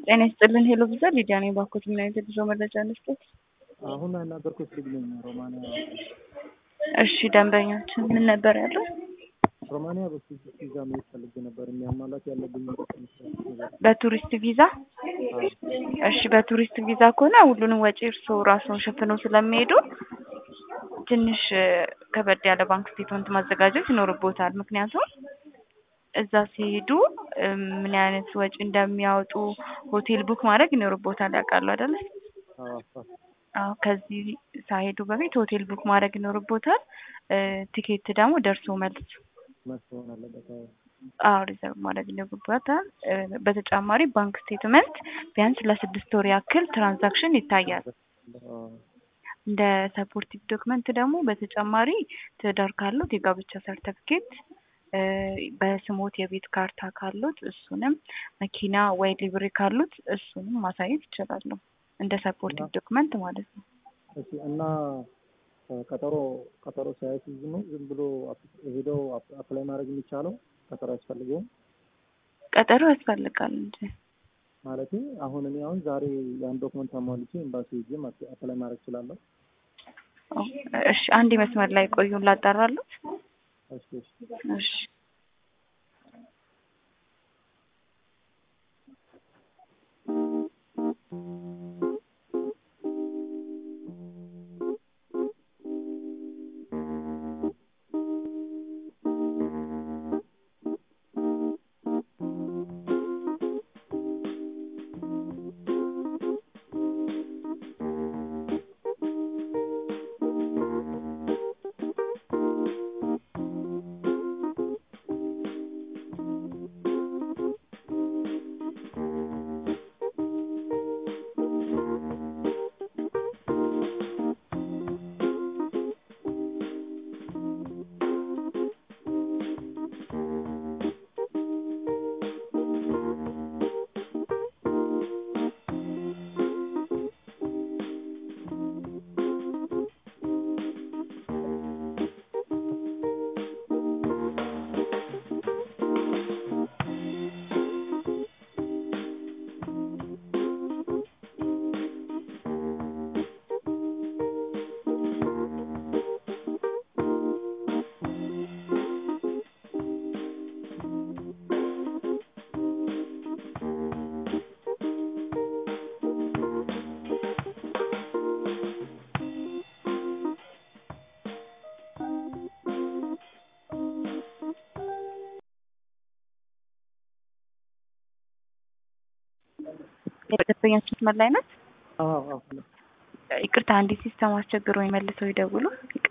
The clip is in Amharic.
ጤና ይስጥልን ሄሎ ብዛ ሊዲያ ነኝ። ባኮት ምን አይነት የጉዞ መረጃ እንስጠት? አሁን ያናገርኩት ልጅ ነኝ። ሮማንያ እሺ ደንበኛችን ምን ነበር ያለው? ሮማንያ በቱሪስት ቪዛ መሄድ ፈልጌ ነበር። የሚያሟላት ያለብኝ በቱሪስት ቪዛ? እሺ በቱሪስት ቪዛ ከሆነ ሁሉንም ወጪ እርስዎ ራስዎን ሸፍነው ስለሚሄዱ ትንሽ ከበድ ያለ ባንክ ስቴትመንት ማዘጋጀት ይኖርቦታል። ምክንያቱም እዛ ሲሄዱ ምን አይነት ወጪ እንደሚያወጡ ሆቴል ቡክ ማድረግ ይኖርቦታል። ያውቃሉ አይደለ? አዎ ከዚህ ሳይሄዱ በፊት ሆቴል ቡክ ማድረግ ይኖርቦታል። ቲኬት ደግሞ ደርሶ መልስ መስሆን አለበት። አዎ ሪዘርቭ ማድረግ ይኖርቦታል። በተጨማሪ ባንክ ስቴትመንት ቢያንስ ለስድስት ወር ያክል ትራንዛክሽን ይታያል። እንደ ሰፖርቲቭ ዶክመንት ደግሞ በተጨማሪ ትዳር ካሉት የጋብቻ ሰርተፍኬት በስሞት የቤት ካርታ ካሉት እሱንም መኪና ወይ ሊብሬ ካሉት እሱንም ማሳየት ይችላሉ። እንደ ሰፖርቲቭ ዶክመንት ማለት ነው። እሺ እና ቀጠሮ ቀጠሮ ሳያስይዙ ነው ዝም ብሎ ሄደው አፕላይ ማድረግ የሚቻለው? ቀጠሮ ያስፈልገውም? ቀጠሮ ያስፈልጋል እንጂ ማለቴ አሁን እኔ አሁን ዛሬ ያን ዶክመንት አሟልቼ ኤምባሲ ሄጄ አፕላይ ማድረግ እችላለሁ? እሺ አንድ መስመር ላይ ቆዩን ላጣራሉት። እሺ እሺ እሺ ደንበኛችን መስመር ላይ ናት። አዎ አዎ ይቅርታ አንዲት ሲስተም አስቸግሮ መልሰው ይደውሉ።